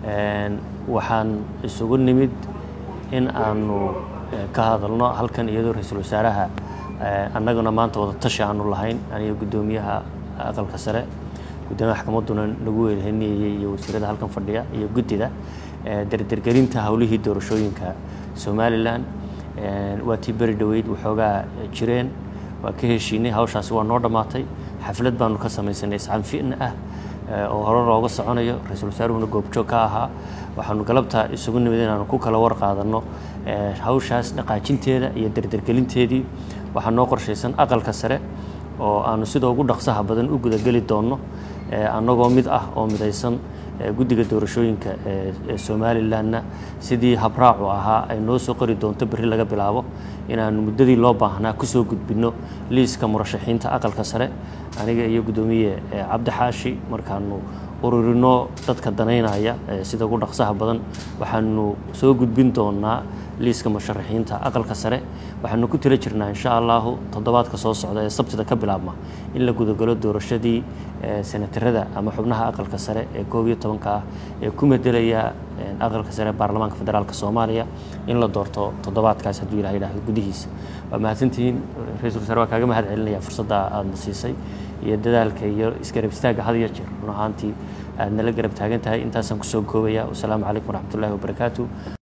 waxaan isugu nimid in aanu ka hadalno halkan iyadoo ra-iisul wasaaraha annaguna maanta wada tashi aanu lahayn aniga guddoomiyaha aqalka sare guddoomiyaha maxkamadduna nagu weelheniyayey iyo wasiirada halkan fadhiya iyo guddida derdergelinta howlihii doorashooyinka somalilan waa tii beri dhoweyd waxoogaa jireen waa ka heshiinay hawshaasi waa noo dhammaatay xaflad baanu ka samaysanay iscanfin ah oo hore looga soconayo ra-iisul wasaaruhuna goobjoog ka ahaa waxaanu galabta isugu nimid inaanu ku kala war qaadanno hawshaas dhaqaajinteeda iyo derdergelinteedii waxaa noo qorshaysan aqalka sare oo aanu sida ugu dhaqsaha badan u gudageli doonno annagoo mid ah oo midaysan guddiga doorashooyinka ee somalilanna sidii habraacu ahaa ay noo soo qori doonto berri laga bilaabo inaanu muddadii loo baahnaa kusoo gudbinno liiska murashaxiinta aqalka sare aniga iyo guddoomiye cabdi xaashi markaanu ururino dadka danaynaya sida ugu dhaqsaha badan waxaanu soo gudbin doonaa liiska musharaxiinta aqalka sare waxaanu ku tila jirnaa insha allahu toddobaadka soo socda ee sabtida ka bilaabma in la gudagalo doorashadii senatarada ama xubnaha aqalka sare ee koob iyo tobanka ah ee ku medelaya aqalka sare baarlamaanka federaalk soomaaliya in la doorto toddobaadkaas hadduu ilah yidhahdo gudihiisa waa mahadsantihiin ra-isul wasaare waa kaaga mahad celinaya fursadda aadna siisay iyo dadaalka iyo isgarab istaagga had iyo jeer run ahaantii aad nala garab taagan tahay intaasaan kusoo koobaya wasalaamu calaykum waraxmatullahi wabarakaatu